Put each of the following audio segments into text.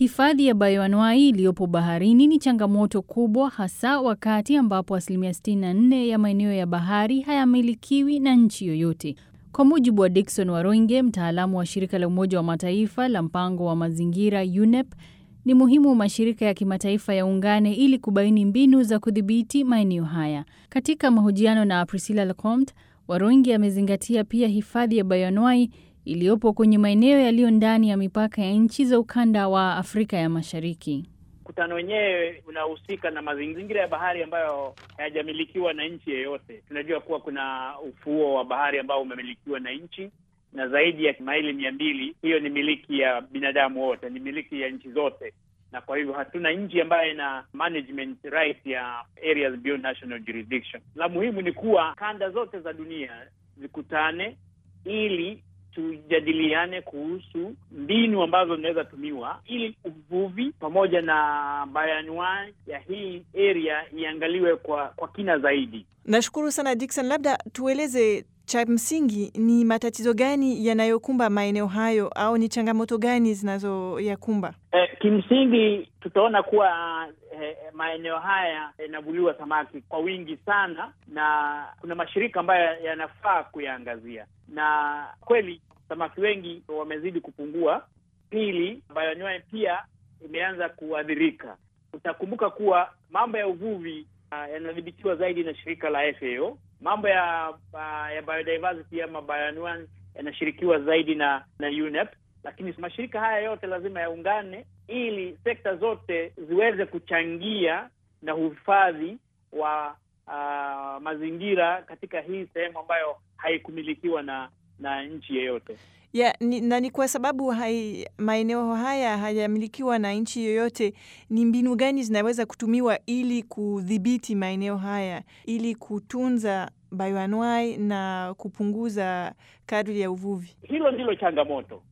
Hifadhi ya bayoanuai iliyopo baharini ni changamoto kubwa, hasa wakati ambapo asilimia 64 ya maeneo ya bahari hayamilikiwi na nchi yoyote. Kwa mujibu wa Dickson Waroinge, mtaalamu wa shirika la Umoja wa Mataifa la mpango wa mazingira UNEP, ni muhimu mashirika ya kimataifa yaungane ili kubaini mbinu za kudhibiti maeneo haya. Katika mahojiano na Priscilla Lecomte, Waroinge amezingatia pia hifadhi ya bayoanuai iliyopo kwenye maeneo yaliyo ndani ya mipaka ya nchi za ukanda wa Afrika ya Mashariki. Mkutano wenyewe unahusika na mazingira ya bahari ambayo hayajamilikiwa na nchi yeyote. Tunajua kuwa kuna ufuo wa bahari ambao umemilikiwa na nchi na zaidi ya maili mia mbili. Hiyo ni miliki ya binadamu wote, ni miliki ya nchi zote, na kwa hivyo hatuna nchi ambayo ina management right ya areas beyond national jurisdiction. La muhimu ni kuwa kanda zote za dunia zikutane ili tujadiliane kuhusu mbinu ambazo zinaweza tumiwa ili uvuvi pamoja na bayanuai ya hii area iangaliwe kwa kwa kina zaidi. Nashukuru sana Dickson, labda tueleze cha msingi ni matatizo gani yanayokumba maeneo hayo au ni changamoto gani zinazoyakumba? Eh, kimsingi tutaona kuwa eh, maeneo haya yanavuliwa samaki kwa wingi sana, na kuna mashirika ambayo yanafaa kuyaangazia, na kweli samaki wengi wamezidi kupungua. Pili, bayoanuai pia imeanza kuathirika. Utakumbuka kuwa mambo ya uvuvi uh, yanadhibitiwa zaidi na shirika la FAO. Mambo ya uh, ya biodiversity ama bayoanuai yanashirikiwa zaidi na na UNEP, lakini mashirika haya yote lazima yaungane ili sekta zote ziweze kuchangia na uhifadhi wa uh, mazingira katika hii sehemu ambayo haikumilikiwa na na nchi yeyote. Ya, ni, na ni kwa sababu hai, maeneo haya hayamilikiwa na nchi yoyote. Ni mbinu gani zinaweza kutumiwa ili kudhibiti maeneo haya ili kutunza bayoanuai na kupunguza kadri ya uvuvi? Hilo ndilo changamoto,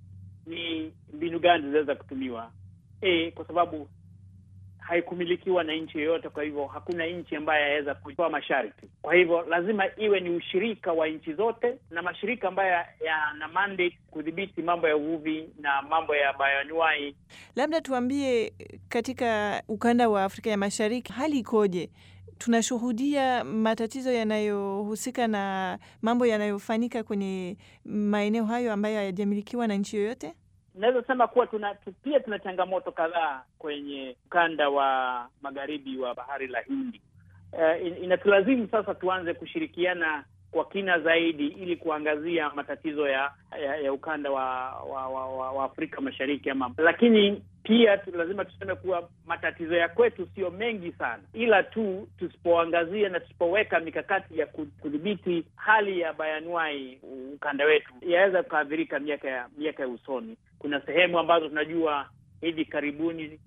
ni mbinu gani zinaweza kutumiwa e, kwa sababu haikumilikiwa na nchi yoyote. Kwa hivyo hakuna nchi ambayo yaweza kutoa masharti. Kwa hivyo lazima iwe ni ushirika wa nchi zote na mashirika ambayo yana mandate kudhibiti mambo ya uvuvi na mambo ya bayoanuai. Labda tuambie, katika ukanda wa Afrika ya Mashariki hali ikoje? Tunashuhudia matatizo yanayohusika na mambo yanayofanyika kwenye maeneo hayo ambayo hayajamilikiwa na nchi yoyote. Naweza sema kuwa tuna pia tuna changamoto kadhaa kwenye ukanda wa magharibi wa bahari la Hindi. Uh, inatulazimu sasa tuanze kushirikiana kwa kina zaidi ili kuangazia matatizo ya ya, ya ukanda wa wa, wa, wa wa Afrika Mashariki ama, lakini pia tu, lazima tuseme kuwa matatizo ya kwetu sio mengi sana, ila tu tusipoangazia na tusipoweka mikakati ya kudhibiti hali ya bayanuai ukanda wetu yaweza kuathirika miaka ya miaka ya usoni. Kuna sehemu ambazo tunajua hivi karibuni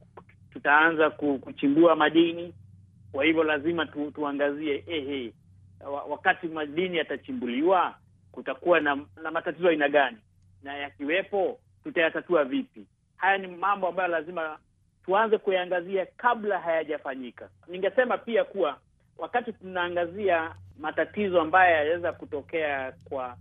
tutaanza kuchimbua madini, kwa hivyo lazima tu, tuangazie ehe, wakati madini yatachimbuliwa kutakuwa na, na matatizo aina gani, na yakiwepo tutayatatua vipi? Haya ni mambo ambayo lazima tuanze kuyaangazia kabla hayajafanyika. Ningesema pia kuwa wakati tunaangazia matatizo ambayo yanaweza kutokea kwa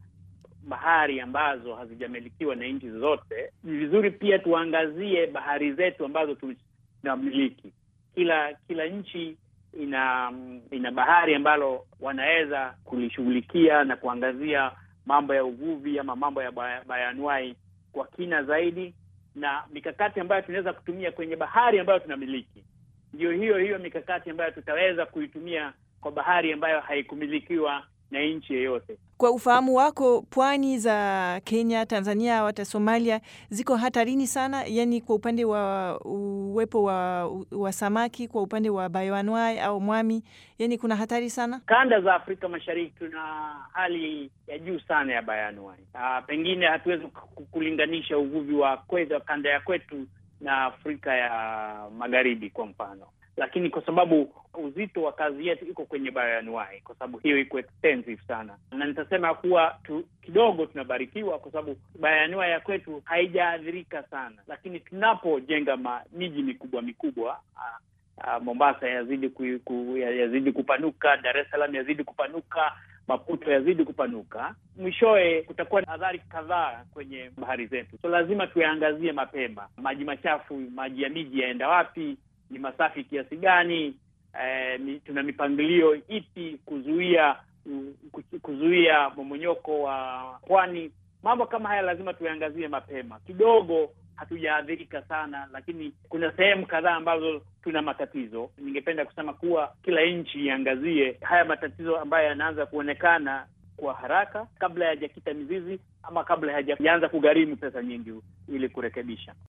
bahari ambazo hazijamilikiwa na nchi zote, ni vizuri pia tuangazie bahari zetu ambazo tunamiliki. Kila kila nchi ina ina bahari ambalo wanaweza kulishughulikia na kuangazia mambo ya uvuvi ama mambo ya bayanuai kwa kina zaidi, na mikakati ambayo tunaweza kutumia kwenye bahari ambayo tunamiliki ndio hiyo hiyo mikakati ambayo tutaweza kuitumia kwa bahari ambayo haikumilikiwa na nchi yeyote. Kwa ufahamu wako, pwani za Kenya, Tanzania, hata Somalia ziko hatarini sana, yaani kwa upande wa uwepo wa, wa samaki, kwa upande wa bayoanuai au mwami, yaani kuna hatari sana. Kanda za Afrika Mashariki tuna hali ya juu sana ya bayoanuai. Uh, pengine hatuwezi kulinganisha uvuvi wa kwetu, kanda ya kwetu na Afrika ya Magharibi kwa mfano lakini kwa sababu uzito wa kazi yetu iko kwenye bayoanuai, kwa sababu hiyo iko extensive sana, na nitasema kuwa tu, kidogo tunabarikiwa kwa sababu bayoanuai ya kwetu haijaathirika sana, lakini tunapojenga miji mikubwa mikubwa uh, uh, Mombasa yazidi ku, ku, yazidi kupanuka, Dar es Salaam yazidi kupanuka, maputo yazidi kupanuka, mwishowe kutakuwa na adhari kadhaa kwenye bahari zetu. So lazima tuyaangazie mapema. Maji machafu, maji ya miji yaenda wapi? Ni masafi kiasi gani? Eh, ni, tuna mipangilio ipi kuzuia kuzuia momonyoko wa pwani? Mambo kama haya lazima tuyaangazie mapema. Kidogo hatujaathirika sana, lakini kuna sehemu kadhaa ambazo tuna matatizo. Ningependa kusema kuwa kila nchi iangazie haya matatizo ambayo yanaanza kuonekana kwa haraka kabla hayajakita mizizi ama kabla hayajaanza kugharimu pesa nyingi ili kurekebisha.